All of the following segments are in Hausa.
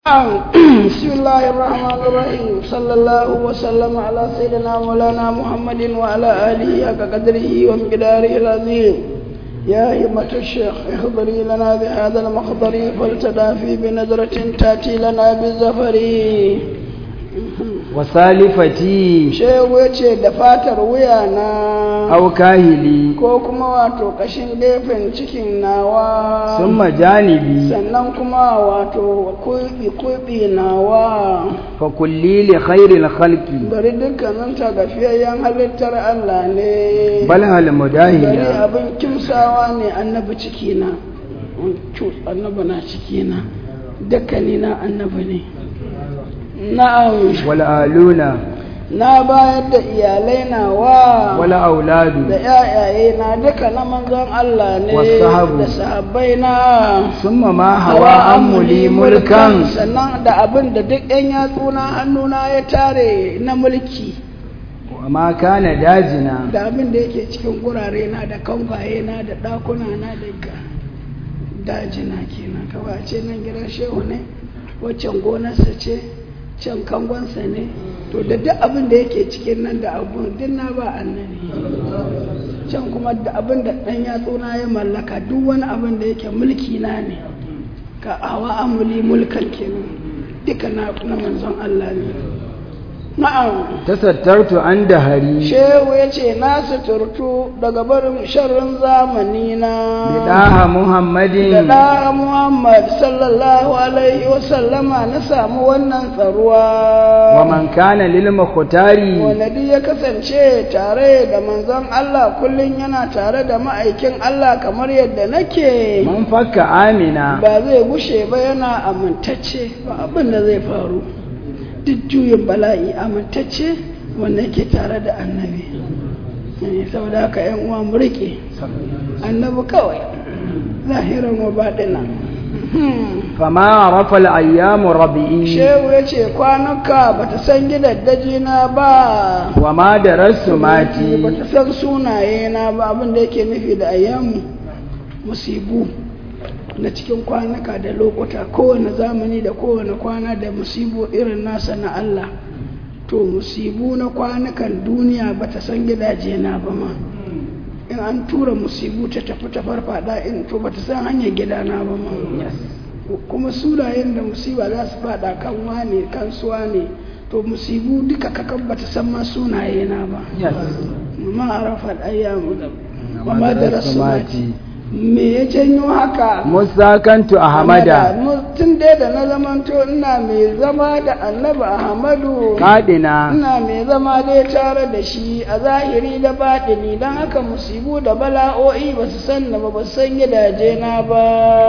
بسم الله الرحمن الرحيم صلى الله وسلم على سيدنا مولانا محمد وعلى آله حق قدره ومقداره العظيم يا همة الشيخ اخبري لنا بهذا المخضر فلتدافي بنظرة تأتي لنا بالزفر wasalifati shehu ya ce da fatar wuya na au kahili ko kuma wato kashin gefen cikin nawa summa janibi sannan kuma wato kuɓi nawa fa kulli li khairil khalqi bari dukkanin tagafiyayyen halittar Allah ne bal hal bari mudahina abin kimsawa ne annabi cikina annabi na cikina dukkanina annabi ne na'am wal aluna na bayar da iyalai nawa wal auladu da yayaye na duka na manzon Allah ne Wasahabu. da sahabbai na summa ma hawa amuli mulkan sannan da abin da duk yan yatsuna hannuna ya tare na mulki wa ma kana dajina da abin da yake cikin gurare na da kamfaye na da ɗakuna na da ga- dajina kenan kawai a ce nan gidan shehu ne waccan gonarsa ce can kangonsa ne to da duk abin da yake cikin nan da abun duk na ba annabi can kuma da abin da ɗan yatsuna ya mallaka duk wani abin da yake mulki na ne ka hawa amuli mulkan kenan duka na na manzon Allah ne na'am tasattartu an dahari shehu ya ce na suturtu daga barin sharrin zamani na bidaha da muhammadin ɗa muhammad sallallahu alaihi wasallama na samu wannan tsaruwa wa man kana lil mukhtari wanda duk ya kasance tare da manzon Allah kullum yana tare da ma'aikin Allah kamar yadda nake man fakka amina ba zai gushe ba yana amintacce ba abin da zai faru duk juyin bala'i amintacce wanda yake tare da annabi Eh, saboda haka yan uwa mu rike annabi kawai zahiran wa baɗina fama rafa al ayyamu rabi'i shehu ya ce kwanuka ba ta san gidaddaji na ba wa ma darasu ba mati ta san sunaye na ba abin da yake nufi da ayyamu musibu na cikin kwanuka da lokuta kowane zamani da kowane kwana da musibu irin nasa na Allah to musibu na kwanukan duniya ba ta san gidaje na ba ma in an tura musibu ta tafi ta farfada in to ba ta san hanyar gidana ba ma kuma sunayen da musiba za su fada kan wane kan suwa ne to musibu duka kakan ba ta san ma sunaye na ba ma arafa ayyamu wa ma darasu mati me ya janyo haka musakantu ahmada tun dai da na zamanto ina mai zama da annabi ahmadu kadina ina mai zama dai tare da shi a zahiri da baɗini don haka musibu da bala'o'i ba su san na ba ba su san gidaje na ba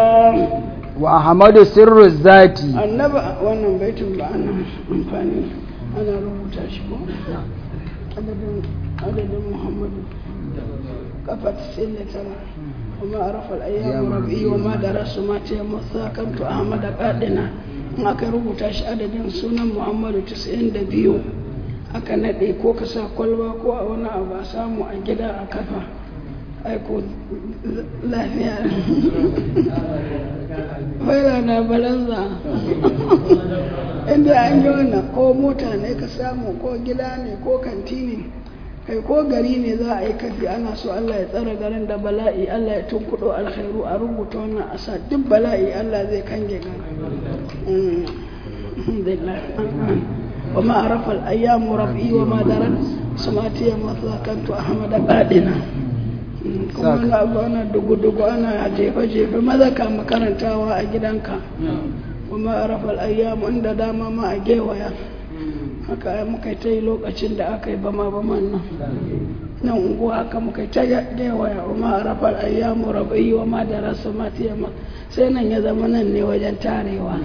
wa ahmadu sirru zati annabi wannan baitin ba ana amfani ana rubuta shi ko adadin adadin muhammadu kafa 99 وما عرف الأيام ربي وما درس ما تيمثا كنت أحمد قادنا in aka rubuta shi adadin sunan muhammadu 92 aka naɗe ko ka sa kwalba ko a wani abu a samu a gida a kafa aiko lafiya faila na balanza inda an yi wannan ko mota ne ka samu ko gida ne ko kanti ne kai ko gari ne za a yi kafi ana so Allah ya tsara garin da bala'i Allah ya tunkuɗo alkhairu a rubuta wannan a sa duk bala'i Allah zai kange garin Mm. alhamdulillah wa ma arafa al-ayyamu rabbi wa ma darat sumati ya masakantu ahmad qadina Mm, kuma na abu ana dugu-dugu ana jefe-jefe maza ka makarantawa a gidanka wa ma arafa al-ayyamu inda dama ma a gewaya haka ai muka yi ta yi lokacin da aka yi bama baman nan nan unguwa haka muka yi ta gewaya wa ma rafar ayyamu rabai wa ma da rasu matiyama sai nan ya zama nan ne wajen tarewa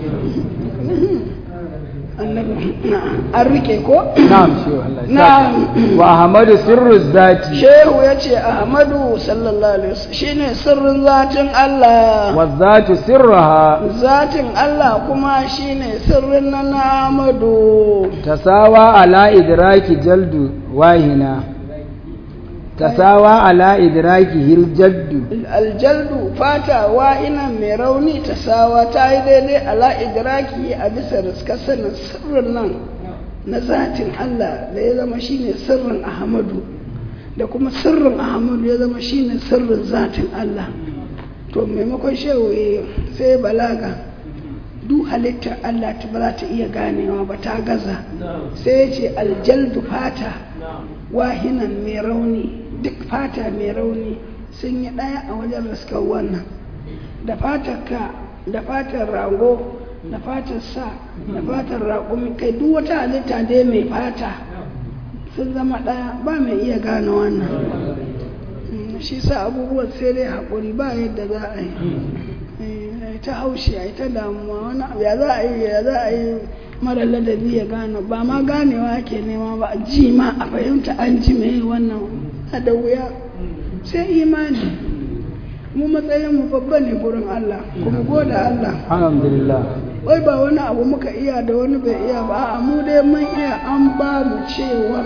annabi an rike ko na'am shehu Allah ya Na'am. saka. wa ahmadu sirru zati shehu ya ce ahmadu sallallahu alaihi wasallam shine sirrin zatin Allah wa zatu sirruha zatin Allah kuma shine sirrin na Ahmadu tasawa ala idraki jaldu wahina tasawa ala idrakihi aljaddu aljaldu fata wa'inan mai rauni ta sawa ta yi daidai ala idraki a bisa riska sanin sirrin nan na zatin Allah da ya zama shine sirrin Ahmadu da kuma sirrin Ahmadu ya zama shine sirrin zatin Allah to maimakon shehu sai balaga duk halittar Allah ta ba za ta iya ganewa ba ta gaza sai ya ce aljaldu fata wahinan mai rauni duk fata mai rauni sun yi ɗaya a wajen raskar wannan da fatar ka da fatar rago da fatar sa da fatar raƙumi kai duk wata halitta dai mai fata sun zama ɗaya ba mai iya gane wannan shi sa abubuwan sai dai haƙuri ba yadda za a yi ta haushi a ta damuwa wani abu ya za a yi ya za a yi mara ladabi ya gane ba ma ganewa ake nema ba ji ma a fahimta an ji mai wannan a da wuya sai imani mu matsayin mu babba ne gurin Allah kuma goda Allah alhamdulillah wai ba wani abu muka iya da wani bai iya ba a mu dai mun iya an ba mu cewar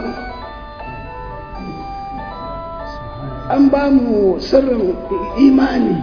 an ba mu sirrin imani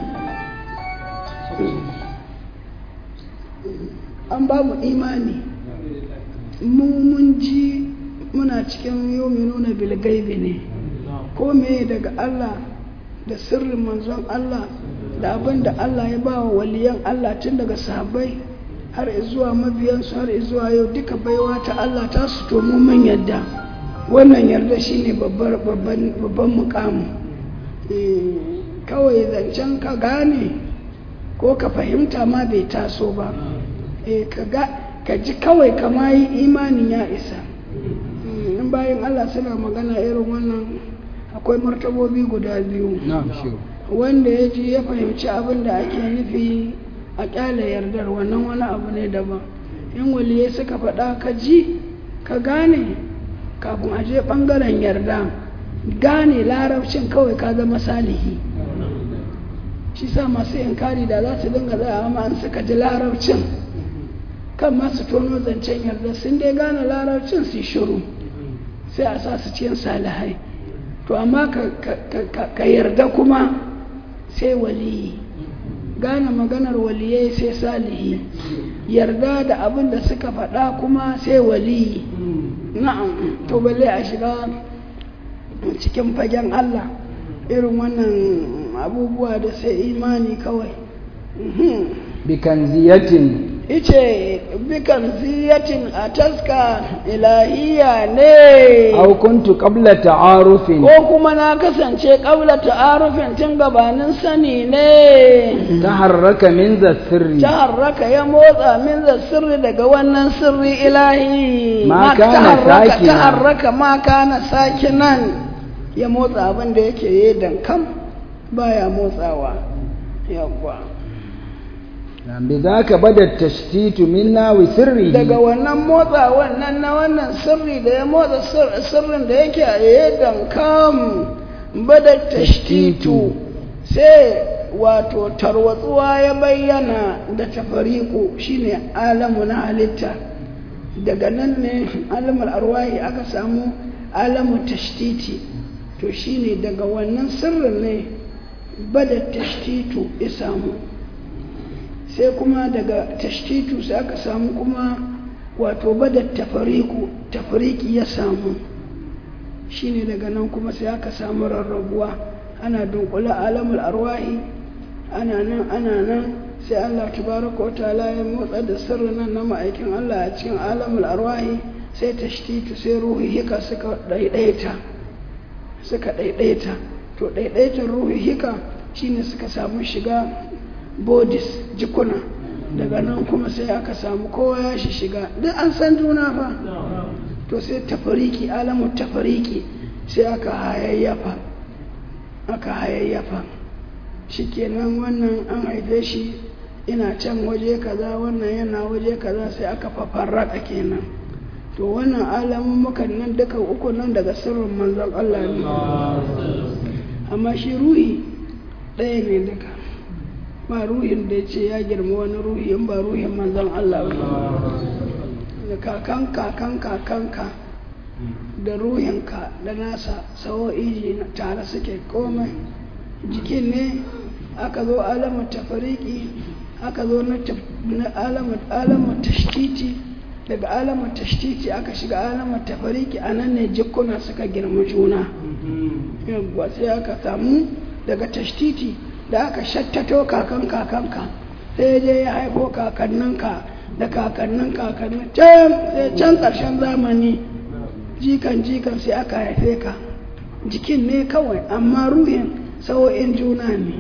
an ba mu imani mu mun ji muna cikin yomi nuna bilgaibi ne ko me daga Allah da sirrin manzon Allah da abin da Allah ya ba wa waliyan Allah tun daga sahabbai har zuwa mabiyansu har zuwa yau duka baiwa ta Allah ta su to mu mun yadda wannan yarda shine babban babban mukamu kawai zancen ka gane ko ka fahimta ma bai taso ba ka ji kawai kama yi imanin ya isa in bayan Allah suna magana irin wannan akwai martabobi guda biyu wanda ya ji ya fahimci abin da ake nufi a kyale yardar wannan wani abu ne daban in waliyai suka faɗa ka ji ka gane kafin a je ɓangaren yarda gane larabcin kawai ka zama salihi shi sa masu inkari da za su dinga tsaya amma an suka ji larabcin kan masu tono zancen yarda sun dai gane larabcin su shiru sai a sa su cikin salihai to amma ka yarda kuma sai waliyi gane maganar waliyai sai salihi yarda da abin da suka faɗa kuma sai waliyi na'am to balle a shiga cikin fagen Allah irin wannan abubuwa da sai imani kawai bikanziyatin ice bikan ziyatin a taska ilahiya ne aw kuntu qabla ta'arufin ko kuma na kasance qabla ta'arufin tun gabanin sani ne taharraka min za sirri taharraka ya motsa min za sirri daga wannan sirri ilahi Ma kana sakinan. taharraka ma kana sakinan ya motsa abin da yake yi dankam baya motsawa yawwa بذاك بدا التشتيت منا وسره daga wannan motsa wannan na wannan sirri da ya motsa sir- sirrin da yake a yadan kam bada tashtitu sai wato tarwatsuwa ya bayyana da tafariku shine alamu na halitta daga nan ne alamul arwahi aka samu alamu tashtiti to shine daga wannan sirrin ne bada tashtitu ya samu sai kuma daga tashtitu sai aka samu kuma wato bada tafariku tafariki ya samu shine daga nan kuma sai aka samu rarrabuwa ana dunkula alamul arwahi ana nan ana nan sai Allah tabaraka wa ta'ala ya motsa da sirrin nan na ma'aikin Allah a cikin alamul arwahi sai tashtitu sai ruhi hika suka daidaita suka daidaita to daidaitan ruhi hika shine suka samu shiga bodis jikuna daga nan kuma sai aka samu kowa ya shi shiga duk an san juna fa to sai tafariki alamun tafariki sai aka hayayyafa aka hayayyafa shikenan wannan an haife shi ina can waje kaza wannan yana waje kaza sai aka fafarraka kenan to wannan alamun mukan nan duka uku nan daga sirrin manzon Allah ne amma shi ruhi ɗaya ne duka ba ruhin da ya ce ya girma wani ruhi in ba ruhin manzon Allah ba da kakan kakan kakanka da ruhinka da nasa sawo'iji tare suke komai jikin ne aka zo alamar tafariki aka zo na alamar tashtiti daga alamar tashtiti aka shiga alamar tafariki a nan ne jikuna suka girma juna yawwa sai aka samu daga tashtiti da aka shattato kakan kakanka sai je ya haifo kakanninka da kakannin kakannin can sai can ƙarshen zamani jikan jikan sai aka haife ka jikin ne kawai amma ruhin sawo'in juna ne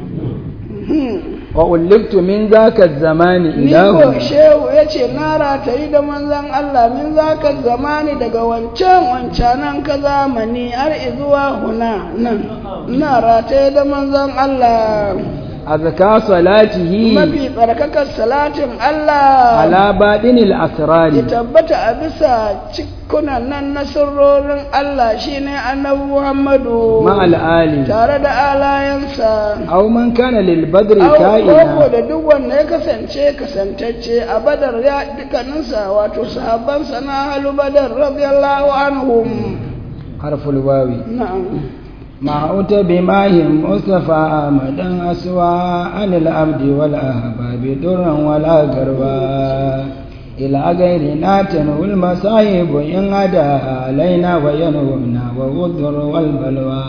wa ulliftu min zaka zamani ni ko ilahu shehu ya ce na ratayi da manzan Allah min zaka zamani daga wancan wancanan ka zamani har izuwa huna nan na rataye da manzan Allah azka salatihi mafi tsarkakar salatin Allah ala badinil ya asrari tabbata a bisa cikunan nan na sirrorin Allah shine annabi Muhammadu ma ali tare da alayansa aw man kana lil badri Au koko ka'ina da duk wanda ya kasance kasantacce a badar ya dukkaninsa wato sahabbansa na halu badar radiyallahu anhum harful wawi na'am ما أوت بماه مصطفى أمدا أسوى عن العبد والأحباب درا ولا قربا إلى غيرنا تنهو المصائب إن عدا علينا وينهونا وغدر والبلوى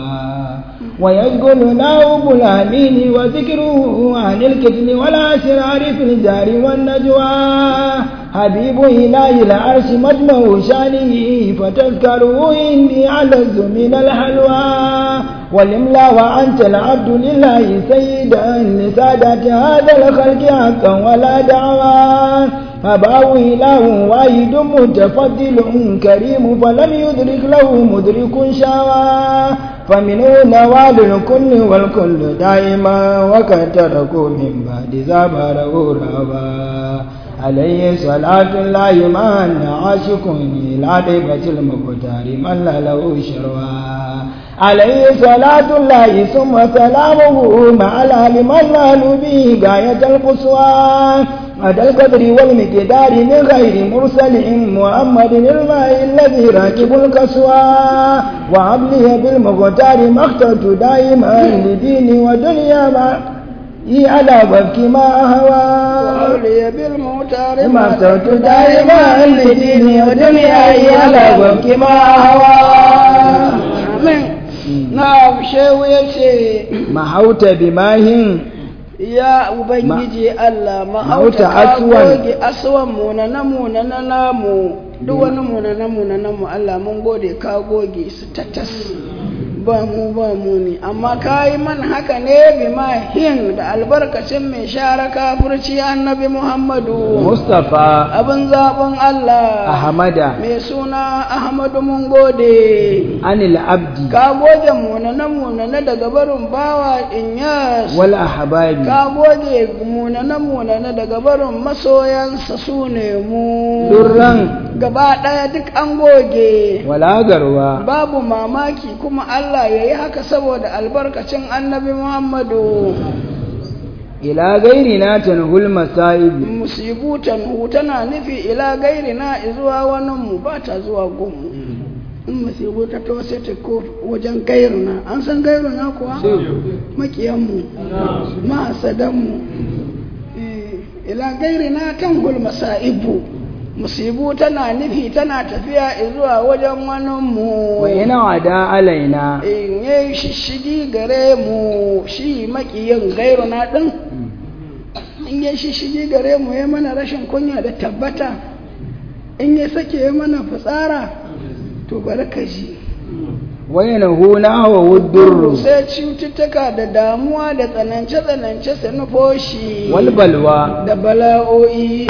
ويشغلنا أبو الأمين وذكره عن الكتم والأسرار في الجار والنجوى حبيب إله العرش مجمع شانه فتذكره إني علز من الحلوى والإملا وأنت العبد لله سيدا لسادة هذا الخلق حقا ولا دعوى أباه إله واحد متفضل كريم فلم يدرك له مدرك شاوى فمنه نوال الكل والكل دائما وقد تركوا من بعد زبره رابا عليه صلاة الله ما أن عاشق إلى طيبة المختار من لا له شروى عليه صلاة الله ثم سلامه مع الأهل من نالوا به غاية القصوى هذا القدر والمقدار من غير مرسل محمد الماء الذي راكب الكسوى وعبله بالمختار ما اخترت دائما لديني ودنيا ما هي على وفك ما هوى وأولي بالمختار ما اخترت دائما لديني ودنيا هي على وفك ما هوى Amin. Na shehu ya ce, mahauta bimahin Ya Ubangiji Allah, Mahauta mahauta ka aswan. goge aswan munana munana namu, duk wani munana munana mu Allah mun gode ka goge su tatas. Ba mu ba mu ne, amma ka yi man haka ne bi hin da albarkacin mai share kafirci annabi Muhammadu. mustafa Abin zaɓin Allah. ahmada Mai suna Ahmadu mun gode. anil abdi Ka goge munana munana daga barin bawa Inyas. wal ahbabi ka goge munane-munane daga barin masoyansa su ne mu durran gaba ɗaya duk an goge wala garwa babu mamaki kuma Allah ya yi haka saboda albarkacin annabi Muhammadu ila gairina tanhul masa'ib musibu tanhu tana nufi ila gairi na zuwa wani mu ba ta zuwa gunmu in musibu ta to sai ta ko wajen gairuna an san gairuna kuwa makiyanmu mahasadanmu Eh, ila gairina tanhul masa'ibu musibu tana nufi tana tafiya zuwa wajen wani mu wa ina wada alaina in yi shishigi gare mu shi makiyin gairuna ɗin in yi shishigi gare mu ya mana rashin kunya da tabbata in ya sake ya mana fitsara to bari ka ji wa yanhuna wa wuddurru sai cututtuka da damuwa da tsanance-tsanance su nufo shi wal balwa da bala'o'i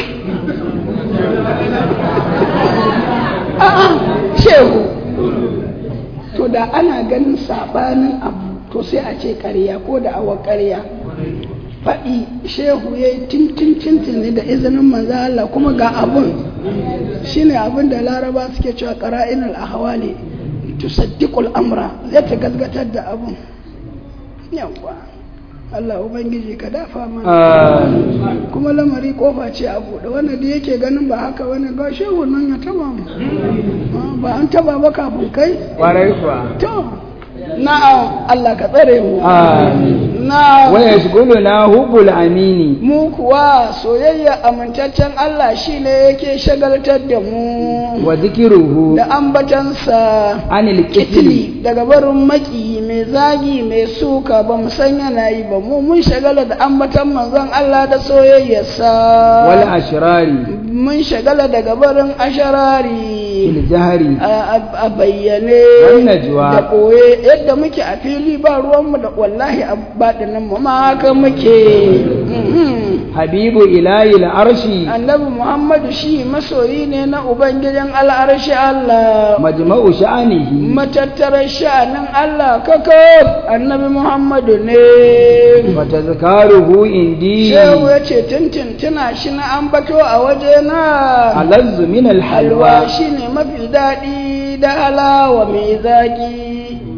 a'a shehu to da ana ganin sabanin abu to sai a ce ƙarya ko da awa ƙarya faɗi shehu ya yi tintin ne da izinin manzo Allah kuma ga abun shine abin da laraba suke cewa qara'inul ahwali tusaddiqul amra zai ta gazgatar da abun yawa Allah ubangiji ka dafa mana kuma lamari kofa ce a buɗe wanda da yake ganin ba haka wani ga shehu nan ya taba mu ba an taba ba kafin kai kwarai kuwa to na'am Allah ka tsare mu amin na wa yashghuluna hubbul amini mu kuwa soyayya amintaccen Allah shine yake shagaltar da mu wa dhikruhu da ambatansa anil qitli kitili daga barin maki mai zagi mai suka ba mu san yana yi ba mu mun shagala da ambatan manzon Allah da soyayyarsa wal ashrari mun shagala daga barin asharari fil jahri a a bayyane Wan najwa. da ɓoye yadda muke a fili ba ruwanmu da wallahi a baɗinin mu ma haka muke Mhm. habibu ilahi arshi annabi muhammadu shi masoyi ne na ubangijin al'arshi Allah majma'u sha'anihi matattarar sha'anin Allah kaka annabi muhammadu ne wa tazkaruhu indi shehu ya ce tintin tuna shi na ambato a waje na alazzu min al halwa halwa shi ne mafi daɗi da halawa mai zaƙi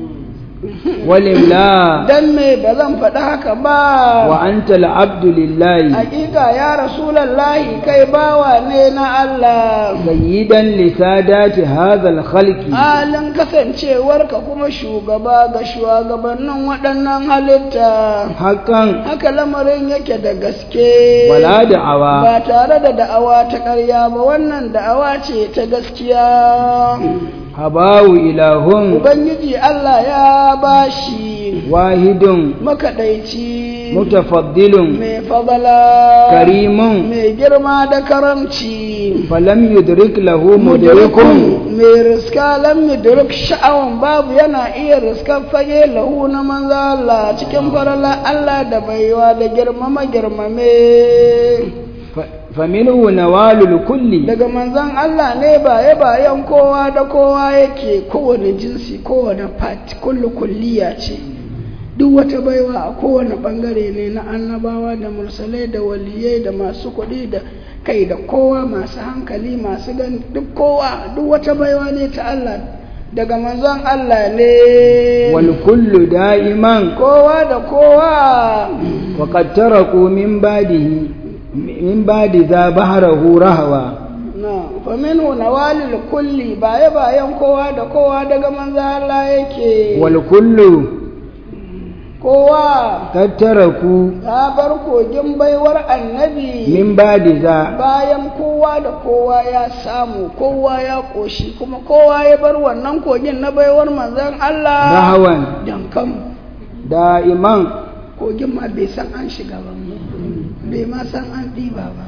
wal imla dan me ba zan faɗi haka ba wa anta al abdu lillahi hakika ya rasulallahi kai bawa ne na Allah sayyidan li sadati hadha al khalqi halin kasancewarka kuma shugaba ga shugabannin waɗannan halitta haqqan haka lamarin yake da gaske wala da'awa ba tare da da'awa ta ƙarya ba wannan da'awa ce ta gaskiya habawu ilahun ubangiji Allah ya bashi wahidun makaɗaici mutafaddilun mai fadala karimun mai girma da karamci falam yudrik lahu mudrikun mai riska lam yudrik sha'awan babu yana iya riskar fage lahu na manzo Allah cikin farala Allah da baiwa da girmama girmame faminhu nawalul kulli daga manzon Allah ne baye bayan kowa da kowa yake kowane jinsi kowane fati kullu kulliya ce duk wata baiwa a kowane bangare ne na annabawa da mursalai da waliyai da masu kuɗi da kai da kowa masu hankali masu gan duk kowa duk wata baiwa ne ta Allah daga manzon Allah ne wal kullu da'iman kowa da kowa wa qad taraku min ba'dihi min ba'di za bahrahu rahwa na faminhu nawalil kulli baye bayan kowa da kowa daga manzon Allah yake wal kullu kowa qad taraku ta bar kogin baiwar annabi min ba'di za bayan kowa da kowa ya samu kowa ya ƙoshi kuma kowa ya bar wannan kogin na baiwar manzon Allah rahwan dankam da'iman kogin ma bai san an shiga ba bai ma san an ɗiba ba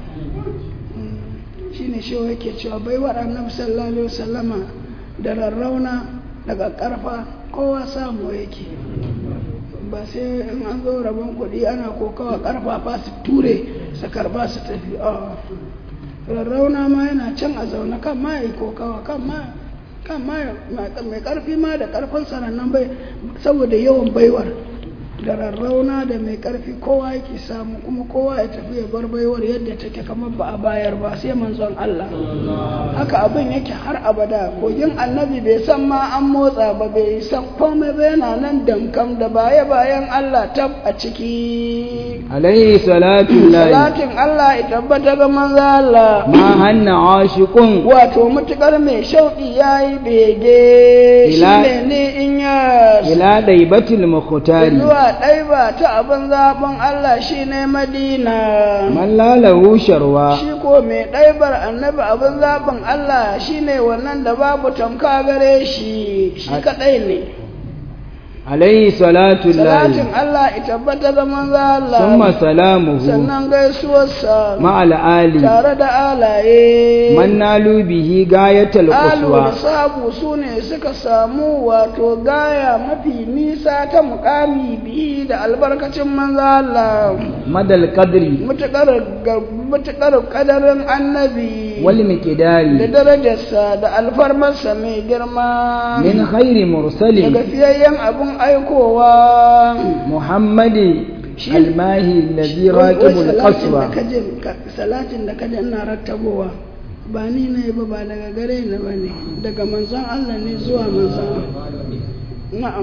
shi ne shi yake cewa baiwar annabi sallallahu alaihi wasallama da rarrauna daga ƙarfa kowa samu yake ba sai in an zo rabon kuɗi ana kokawa ƙarfafa su ture su karba su tafi a rarrauna ma yana can a zaune kan ma yi kokawa kan ma kan ma mai ƙarfi ma da ƙarfin sanannan bai saboda yawan baiwar da rarrauna da mai ƙarfi kowa yake samu kuma kowa ya tafi ya bar baiwar yadda take kamar ba a bayar ba sai manzon Allah haka abin yake har abada kogin annabi bai san ma an motsa ba bai san komai ba yana nan damkam da baya bayan Allah tab a ciki alayhi salatu lahi salatin Allah ya tabbata ga manzo Allah ma hanna ashiqun wato mutukar mai shauƙi yayi bege Ila- shine ne in ya ila daibatil mukhtari zuwa ɗaiba ta abin zaɓin Allah shi ne Madina. man lalahu sharwa Shi ko mai ɗaibar annabi abin zaɓin Allah shi ne wannan da babu tamka gare shi, shi kaɗai ne. alayhi salatu Salatin lahi Allah ita tabbata ga manzo Allah, summa salamuhu sannan gaisuwarsa ma ali tare da alaye. man nalu bihi gayatal Alu da quswa sabu su ne suka samu wato gaya mafi nisa ta mukami bihi da albarkacin manzo Allah. madal qadri mutuƙar ƙadarin annabi wal da miqdari darajarsa da alfarmarsa mai girma min khairi mursali daga fiyayyen abin aikowa muhammadi Shi- almahi alladhi Wai- wai raqibul salatin da qaswa kaje ka- salatin da kaje ina rattabowa ba ni ne ba ba daga gare ni ba ne daga manzon Allah ne zuwa manzon na'am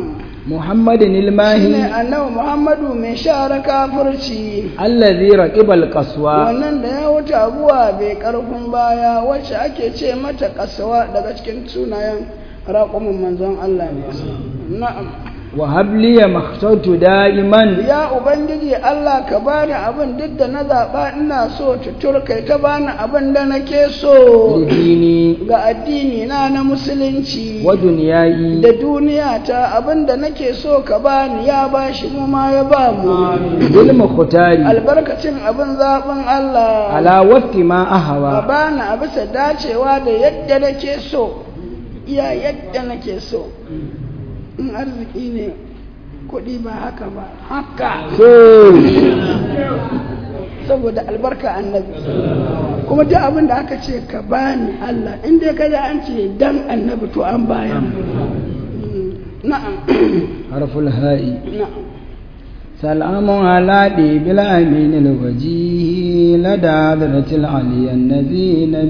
محمد shine الماهي annabi muhammadu mai share kafirci الذي ركب القصوى wannan da ya wuce abuwa bai karfin baya wacce ake ce mata kasawa daga cikin sunayen raƙumin manzon Allah ne na'am وهب لي ما اخترت دائما ya ubangiji Allah ka bani abin duk da na zaɓa ina so tutur kai ta bani abin da nake so لديني ga addini na na musulunci ودنياي da duniya ta abin da nake so ka bani ya bashi mu ma ya ba mu بالمختار albarkacin abin zaɓin Allah على وفق ما ka أهوى bani a bisa dacewa da yadda nake so iya yadda nake so in arziki ne kuɗi ba haka ba haka saboda albarka annabi kuma duk abin da aka ce ka bani Allah in dai ka an ce dan annabi to an bayan na'am حرف الهاء na'am سلام على ديب الأمين الوجيه لدى حضرة العلي النبي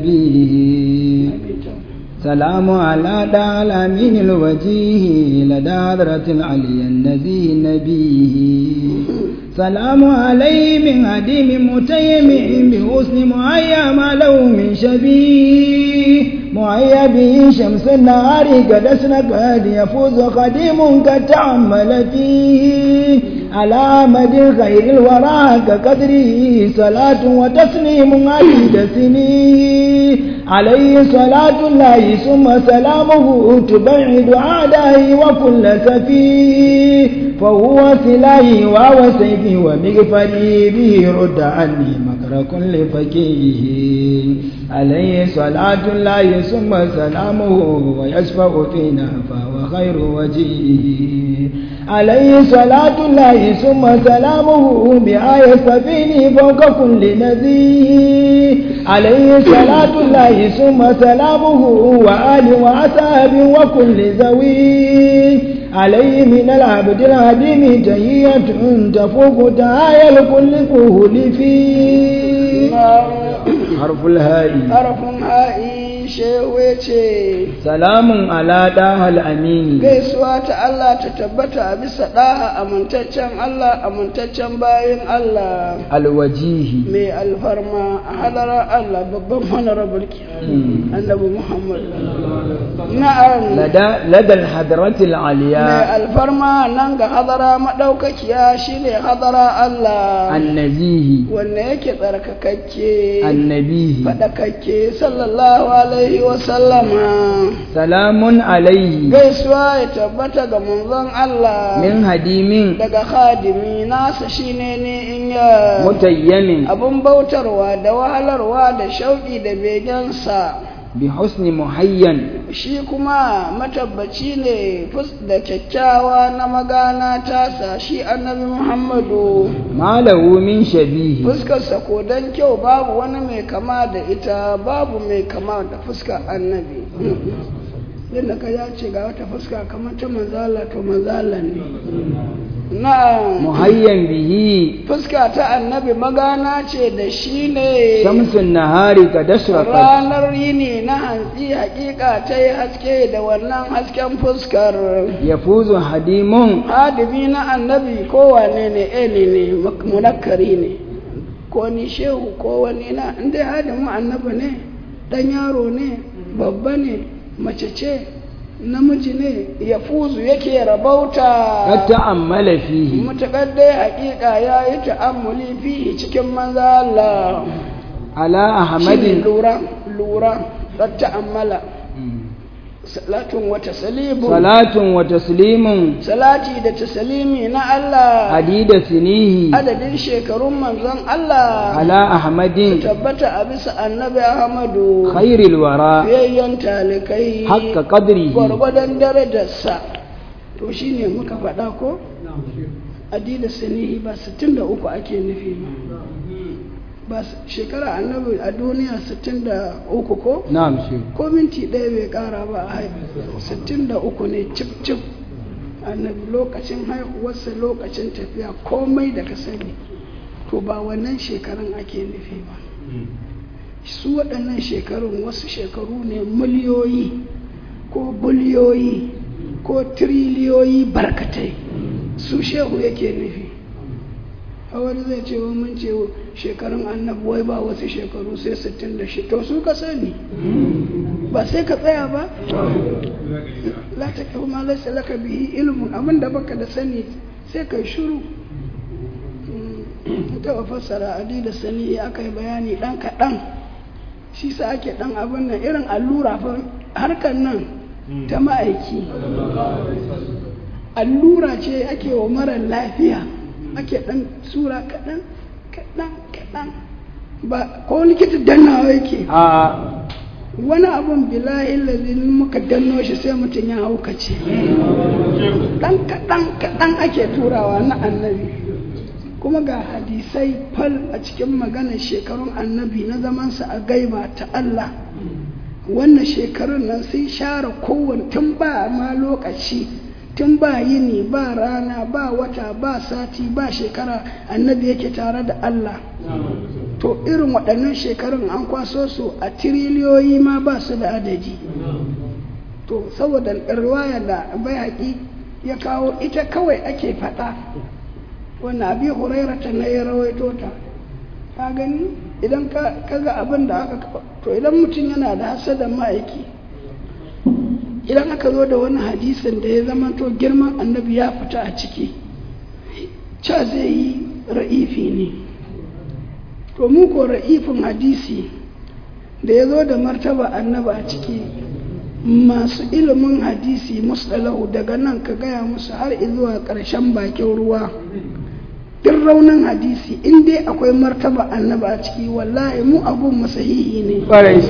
نبيه سلام على دع الأمين الوجيه لدى حضرة العلي النبي نبيه سلام عليه من هديم متيم بحسن معيا ما له من شبيه معيا به شمس النهار قد أسنك قد يفوز خديم قد تعمل فيه على مد خير الورى كقدره صلاة وتسليم عديد سنين عليه صلاة الله ثم سلامه تبعد عداه وكل سفيه فهو سلاهي وهو سيفي ومغفري به رد عني مكر كل فكيه عليه صلاة الله ثم سلامه ويشفع فينا فهو خير وجيه عليه صلاة الله ثم سلامه بآية سفيني فوق كل نذير عليه صلاة الله ثم سلامه وآل وأصحاب وكل ذوي عليه من العبد العديم تهية تفوق تعايا لكل كهول فيه حرف الهاء harafin ha'i shewe ce سلام على داه الأمين gaisuwa ta Allah ta tabbata a bisa ɗaha amintaccen Allah amintaccen bayan Allah الوجيه mai alfarma a hadarar Allah babban honorable ke annabi Muhammad na'am لدى لدى الحضرة mai العليا alfarma nan ga hadara maɗaukakiya shine hadara Allah النزيه wanne yake tsarkakakke النبيه faɗakakke sallallahu alaihi wa sallama سلام عليه gaisuwa ya tabbata ga manzon Allah من هديم daga khadimi nasa shine ne in ya متيم abun bautarwa da wahalarwa da shauƙi da begensa بحسن محين shi kuma matabbaci ne fus da kyakkyawa na magana tasa shi annabi muhammadu ما له من شبيه fuskarsa ko don kyau babu wani mai kama da ita babu mai kama da fuskar annabi yadda ka ya ce ga wata fuska kamar ta manzala to manzala ne na'am محين به fuska ta annabi magana ce da shi ne شمس النهار قد أشرقت ranar yini na hantsi hakika ta yi haske da wannan hasken fuskar يفوز حديم hadimi na annabi kowane ne eli ne munakkari ne ko ni shehu ko wani na inda hadimin annabi ne dan yaro ne babba ne mace ce namiji ne ya fuzu yake rabauta قد تأمل فيه mutakar dai hakika ya yi ta'ammuli fihi cikin manza Allah على shine أحمد lura lura da ta'ammala salatun wa taslimu صلاة وتسليم salati da taslimi na Allah عديد سنيه adadin shekarun manzon Allah على أحمد tabbata a bisa annabi Ahmadu خير الورى fiyayyen talikai حق قدره gwargwadon darajarsa to shine muka faɗa ko adida sanihi ba 63 ake nufi ba ba s- shekara annabi a duniya 63 ko نعم شيخ ko minti ɗaya bai ƙara ba a haifu 63 ne cif cif annabi lokacin haihuwarsa lokacin tafiya komai da ka sani to ba wannan shekarun ake nufi ba su waɗannan shekarun wasu shekaru ne miliyoyi ko biliyoyi ko tiriliyoyi barkatai su shehu yake nufi a wani zai ce wa mun ce shekarun annabi wai ba wasu shekaru sai 66 to su ka sani ba sai ka tsaya ba la ta kawo ma laisa laka bihi ilmun abin da baka da sani sai kai shuru taɓa fassara adi da sani aka yi bayani ɗan kaɗan shi sa ake ɗan abin nan irin allura fa harkar nan ta ma'aiki allura ce ake wa mara lafiya ake ɗan sura kaɗan kaɗan kaɗan ba ko likita dannawa yake a wani abun bilahi lalzin muka danno shi sai mutum ya haukace ɗan kaɗan kaɗan ake turawa na annabi kuma ga hadisai fal a cikin maganar shekarun annabi na zamansa a gaiba ta Allah wannan shekarun nan sun share kowane tun ba ma lokaci tun ba yini ba rana ba wata ba sati ba shekara annabi yake tare da Allah to irin waɗannan shekarun an kwaso su a tiriliyoyi ma ba su da adadi to saboda riwaya da bai haƙi ya kawo ita kawai ake faɗa wannan abi huraira ta na ya rawaito ta ka gani idan ka ga abin da aka to idan mutum yana da hasadan ma'aiki idan aka zo da wani hadisin da ya zama to girman annabi ya fita a ciki ca zai yi ra'ifi ne to mu ko ra'ifin hadisi da ya zo da martaba annabi a ciki masu ilimin hadisi mustalahu daga nan ka gaya musu har zuwa ƙarshen bakin ruwa duk raunin hadisi in dai akwai martaba annabi a ciki wallahi mu abun masahihi ne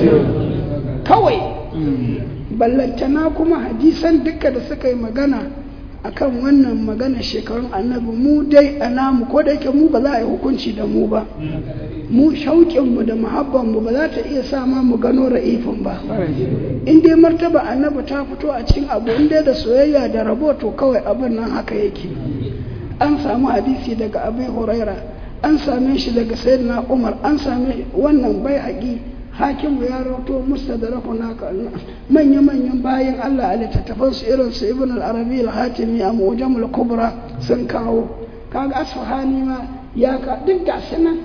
kawai ballantana kuma hadisan duka da suka yi magana akan wannan magana shekarun annabi mu dai a namu ko da yake mu ba za a yi hukunci da mu ba mu shauƙinmu da muhabbanmu ba za ta iya sa ma mu gano ra'ifin ba in dai martaba annabi ta fito a cikin abu in dai da soyayya da rabo to kawai abin nan haka yake an samu hadisi daga abu huraira an same shi daga sayyidina umar an same wannan bai haƙi hakimu ya rauto mustadaraku naka manya-manyan bayan Allah a littattafan su irin su ibn al-arabi al-hatimi a mujamul kubra sun kawo kaga asfahani ma ya ka duk ga nan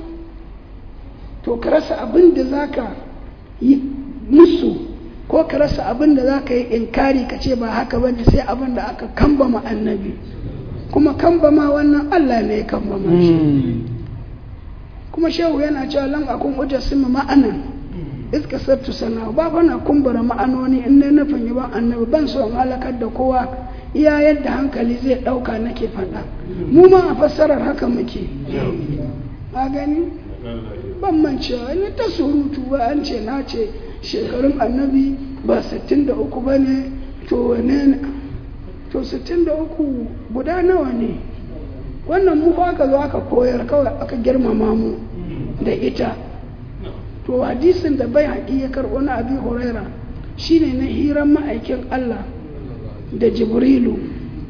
to ka rasa abin da zaka yi musu ko ka rasa abin da zaka yi inkari ka ce ba haka bane sai abin da aka kambama annabi kuma kambama wannan Allah ne ya kambama shi kuma shehu yana cewa lan akun ujasima ma'anan iska sattu sana ba fa na kumbura ma'anoni in ne nufin yi ban annabi ban so in halakar da kowa iya yadda hankali zai ɗauka nake faɗa mu ma a fassarar haka muke a gani ban mancewa ni ta surutu ba an ce na ce shekarun annabi ba 63 ba ne to wane to 63 guda nawa ne wannan mu fa aka zo aka koyar kawai aka girmama mu da ita to hadisin da bai haƙi ya karɓo na abi huraira shine na hiran ma'aikin Allah da jibrilu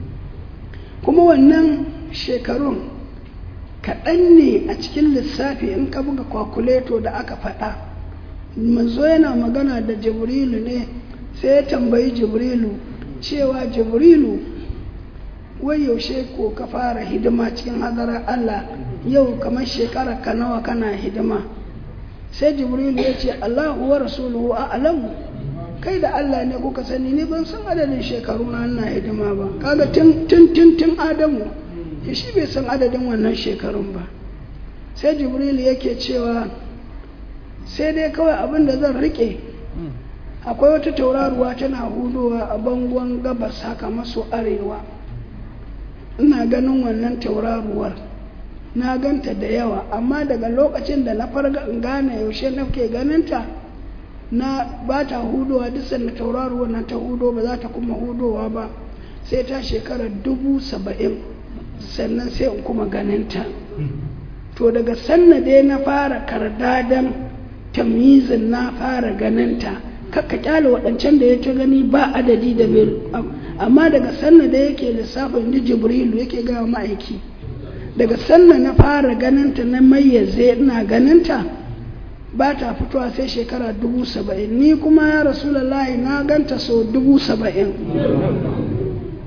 kuma wannan shekarun kaɗan ne a cikin lissafi in ka buga kwakuleto da aka faɗa manzo yana magana da jibrilu ne sai ya tambayi jibrilu cewa jibrilu wai yaushe ko ka fara hidima cikin hadarar Allah yau kamar shekara ka nawa kana hidima sai jibrilu ya ce Allahu wa rasuluhu a'lamu kai da Allah ne kuka sani ni ban san adadin shekaru na ina hidima ba kaga tun tun tun tun Adamu ya shi bai san adadin wannan shekarun ba sai jibrilu yake cewa sai dai kawai abin da zan rike akwai wata tauraruwa tana hudowa a bangon gabas haka maso arewa ina ganin wannan tauraruwar na ganta da yawa amma daga lokacin da na farga in gane yaushe nake ganinta na ba ta hudowa duk sanda tauraruwa na ta hudo ba za ta kuma hudowa ba sai ta shekarar dubu saba'in sannan sai in kuma ganinta to daga sanna dai na fara kardadan tamizin na fara ganinta kakka kyale waɗancan da ya ta gani ba adadi da bai amma daga sanna da yake lissafin da jibrilu yake gawa ma'aiki daga sanna na fara ganinta na mayyaze ina ganinta ba ta fitowa sai shekara dubu saba'in ni kuma ya rasulallahi na ganta so dubu saba'in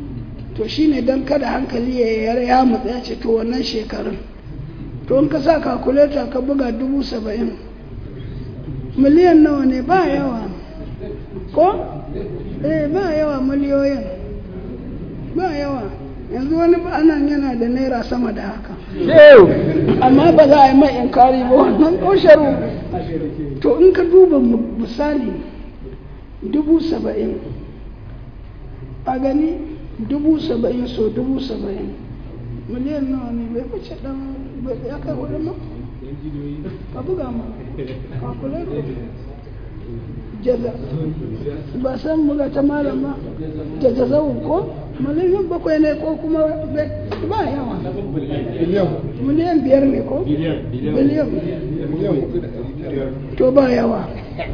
to shine don kada hankali ya ya mutsa ya ce to wannan shekarun to in ka sa kakuleta ka buga dubu saba'in miliyan nawa ne ba yawa ko eh ba yawa miliyoyin ba yawa yanzu wani anan yana da naira sama da haka amma ba za a yi mai inkari ba wannan ƙosharu to in ka duba misali dubu saba'in a gani dubu saba'in so dubu saba'in miliyan nawa ne bai wuce dan ya kai hudu ma ka buga ma calculator jaza ba san buga ta malam ba jaza zawun ko miliyan bakwai ne ko kuma ba yawa miliyan biyar ne ko biliyan to ba yawa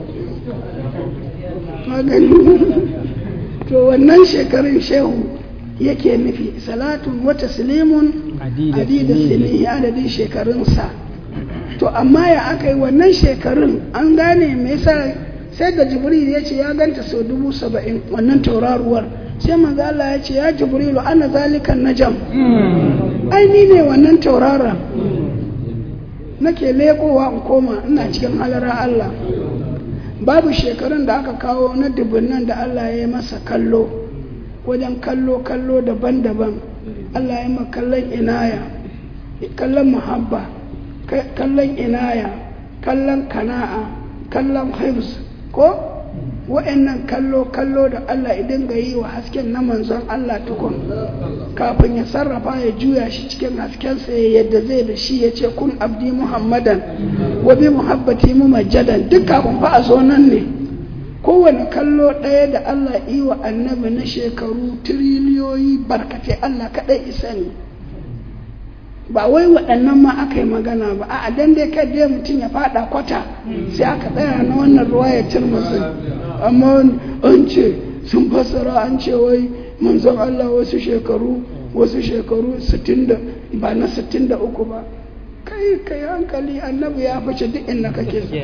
magani to wannan shekarun shehu yake nufi salatun wata silimun adida silihi adadin shekarunsa to amma ya aka yi wannan shekarun an gane me yasa sai da jibril ya ce ya ganta sau dubu saba'in wannan tauraruwar sai manzo Allah ya ce ya jibrilu ana zalikan najam ai ni ne wannan tauraron nake lekowa in koma ina cikin halara Allah babu shekarun da aka kawo na dubunnan da Allah ya yi masa kallo wajen kallo kallo daban-daban Allah ya yi kallon inaya kallon muhabba kallon inaya kallon kana'a kallon hifz ko wa'annan kallo kallo da Allah idan ga yi wa hasken na manzon Allah tukun kafin ya sarrafa ya juya shi cikin haskensa ya yadda zai da shi ya ce kun abdi muhammadan wa bi muhabbati mu majadan duk kafin fa a zo nan ne kowane kallo ɗaya da Allah yi wa annabi na shekaru tiriliyoyi barkatai Allah kaɗai isa ne ba wai waɗannan ma aka yi magana ba a dan dai kai dai mutum ya faɗa kwata sai aka tsaya na wannan ruwa ya turmusu amma an ce sun fassara an ce wai manzon Allah wasu shekaru wasu shekaru 60 ba na 63 ba kai kai hankali annabi ya fice duk inda kake so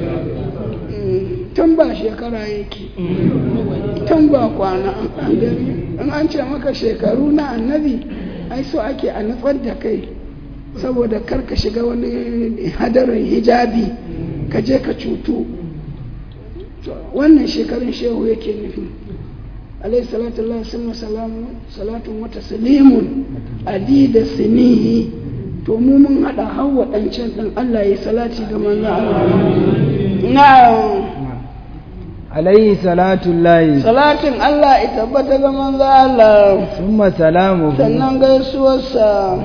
tun ba shekara yake tun ba kwana in an ce maka shekaru na annabi ai so ake a nutsar da kai saboda kar ka shiga wani hadarin hijabi ka je ka cutu wannan shekarun shehu yake nufi alayhi salatu Allah sunna salamu salatun wata salimun adida sinihi to mu mun hada har waɗancan ɗin Allah ya salati ga manzo Allah na'am alaihi salatu lahi salatin Allah ya tabbata ga manzo Allah summa salamu sannan gaisuwarsa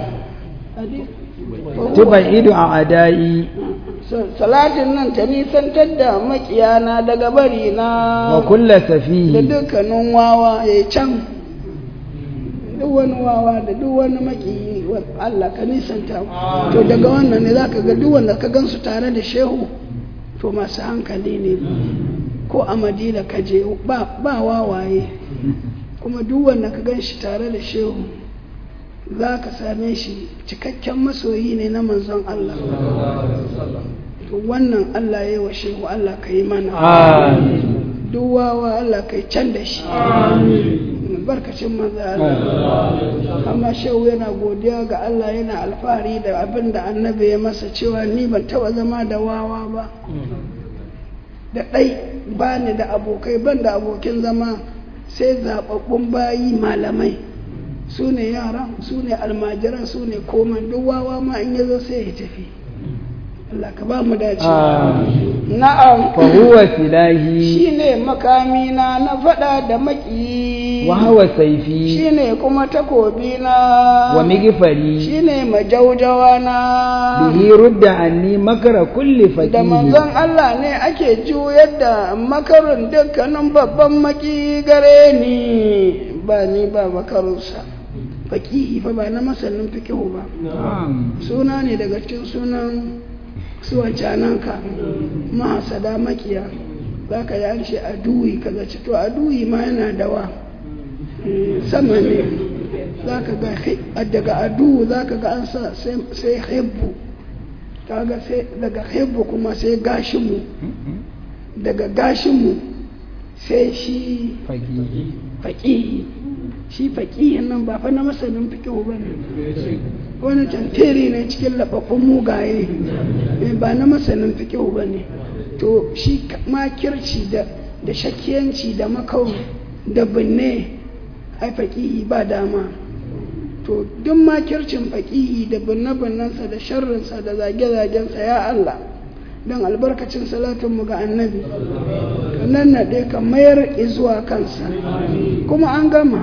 tuban ido a adai salatin nan ta nisantar da makiyana daga bari na wa kulla da safihi dukkanin wawa ya can duk wani wawa da duk wani makiyi Allah ka nisanta to daga wannan ne zaka ga duk wanda ka gansu tare da shehu to masu hankali ne ko a madina ka je ba ba wawaye kuma duk wanda ka gan shi tare da shehu za ka same shi cikakken masoyi ne na manzon Allah to wannan Allah ya yi wa shehu Allah ka yi mana amin duk wawa Allah ka yi can da shi barkacin manzo Allah amma shehu yana godiya ga Allah yana alfahari da abin da annabi ya masa cewa ni ban taba zama da wawa ba da ɗai ba ni da abokai ban da abokin zama sai zaɓaɓɓun bayi malamai su ne yaran su ne almajiran su ne koman duk wawa ma in ya zo sai ya tafi Allah ka ba mu dace na'am fa huwa silahi shine makamina na faɗa da maki wa huwa saifi shine kuma takobina wa migfari shine majaujawa na bihi rudda anni makara kulli da faqihi manzon Allah ne ake juyar da makarin dukkanin babban maki gare ni ba ni ba makarunsa faƙihi fa ba na masanin fikihu ba Na'am. suna ne daga cikin sunan su wancananka mahasada makiya za ka yi an ce aduwi ka zaci to aduwi ma yana dawa Mm, sama ne za ka ga hi- daga aduwu za ka ga an sa sai- sai hebbu kaga sai daga hebbu kuma sai gashinmu daga gashinmu sai shi faqihi faƙihi shi faƙihin nan ba fa na masanin fiƙihu ba ne wani tantiri ne cikin laɓaɓɓun mugaye ba na masanin fiƙihu ba ne to shi makirci da da shakiyanci da makau da binne ai faƙihi ba dama to duk makircin faƙihi da binne-binnensa da sharrinsa da zage-zagensa ya Allah don albarkacin salatinmu ga annabi nan naɗe ka mayar zuwa kansa kuma an gama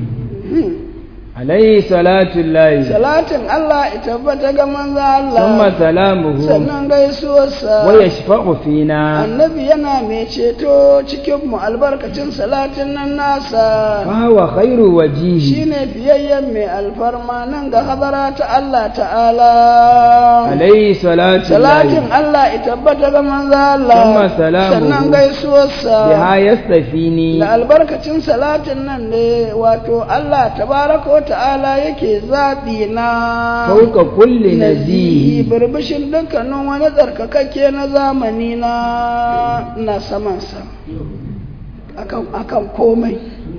عليه صلاة الله salatin Allah ita tabbata ga manzo Allah ثم سلامه sannan gaisuwarsa ويشفع فينا annabi yana mai ceto cikin mu albarkacin salatin nan nasa فهو خير وجيه shine biyayyen mai alfarma nan ga hadara ta Allah ta'ala عليه صلاة salatin الله Allah ita tabbata ga manzo Allah Thumma salamuhu. sannan gaisuwarsa بها يستفيني da albarkacin salatin nan ne wato Allah tabaraka wa ta'ala yake zaɓi na فوق كل nazihi نزيه birbishin dukkanin wani tsarkakakke na zamani na na samansa akan akan komai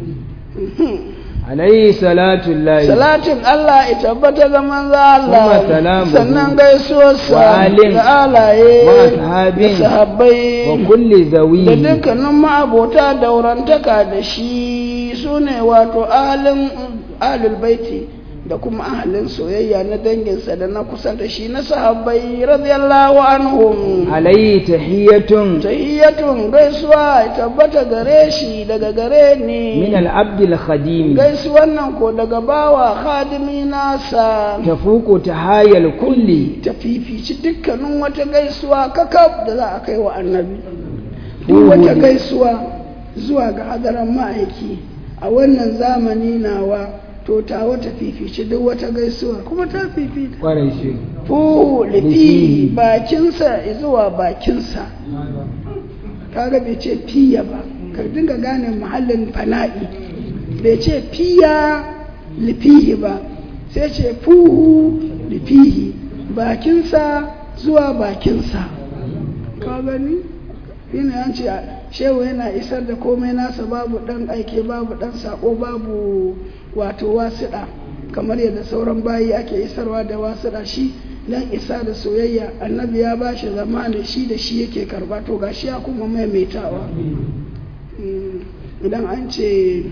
عليه صلاة الله salatin Allah ya tabbata ga manzo Allah Thumma salamuhu. sannan gaisuwarsa Wa alin. da alaye Wa ashabin. da sahabbai وكل da ذويه dukkanin ma'abota daurantaka da shi su ne wato ahalin ahalul baiti da kuma ahalin soyayya na danginsa da na kusa da shi na sahabbai radiyallahu anhum عليه تحية tahiyyatun gaisuwa ya tabbata gare shi daga gare ni من العبد الخديم gaisuwan nan ko daga bawa khadimi nasa تفوق تحايا الكل ta fifici dukkanin wata gaisuwa kakaf da za a kai wa annabi duk wata gaisuwa zuwa ga hadaran ma'aiki a wannan zamani nawa to ta wata fifici duk wata gaisuwa kuma ta fifita kwarai shi fu lifi Lifi. bakinsa zuwa bakinsa kaga bai ce fiya ba ka dinga gane muhallin fana'i bai ce fiya lifihi ba sai ce fuhu lifihi bakinsa zuwa bakinsa ka gani yana yan ce shehu yana isar da komai nasa babu dan aike babu dan sako babu wato wasiɗa kamar yadda sauran bayi ake isarwa da wasiɗa shi dan isa da soyayya annabi ya ba shi zamani shi da shi yake karba to gashi ya kuma maimaitawa Mm, idan an ce